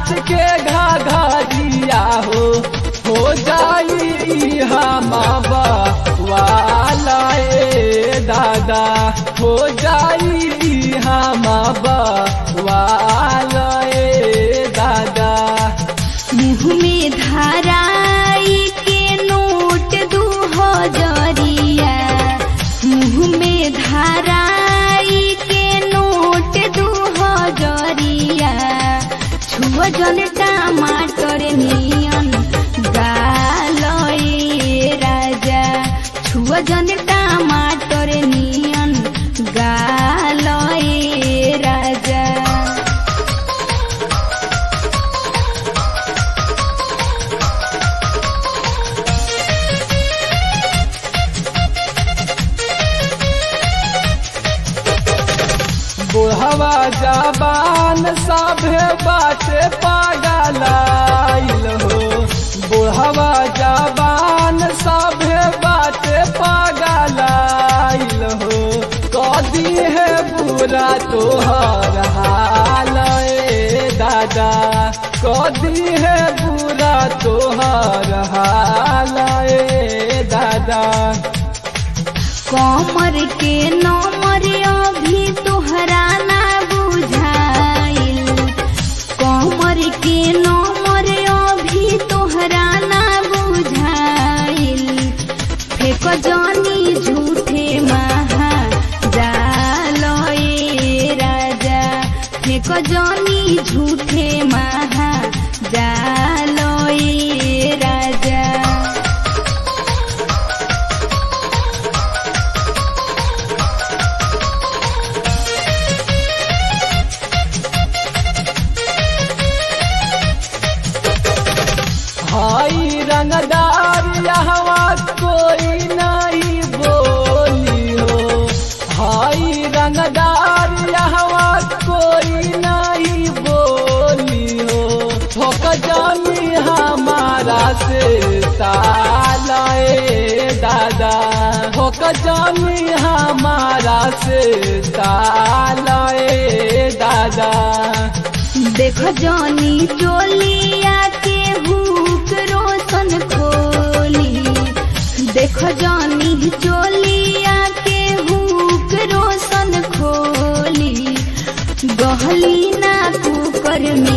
नाच के घाघरिया हो हो जाई हम वाला ए दादा हो जाई हम वाला ए दादा मुँह में धाराई के नोट दू हजरिया मुँह में धाराई के नोट दू हजरिया छुआ जन टमाटर नियन गालए राजा छुआ जन टमाटर नियन गालए राजा बुढ़वा जबान सभे बाटे पागलाइल हो बुढ़वा जबान सभे बाटे पागलाइल हो कदी है बुरा तोहर हाल ए दादा कदी है बुरा तोहर हाल ए दादा कमर के नमर अभी तोहरा ना बुझाइल कमर के नमर अभी तोहरा ना बुझाइल फेक जानी झूठे महा जालए राजा फेक जानी झूठे महा जालए राजा हाई रंगदार यहवा कोई नहीं बोली हो हाई रंगदार यहवा कोई नहीं बोली हो ठोक जानी हमारा से तालाए दादा ठोक जानी हमारा से तालाए दादा देख जानी चोलिया के हुक रोशन खोली देख जानी चोलिया के हुक रोशन खोली गहली ना कुकर में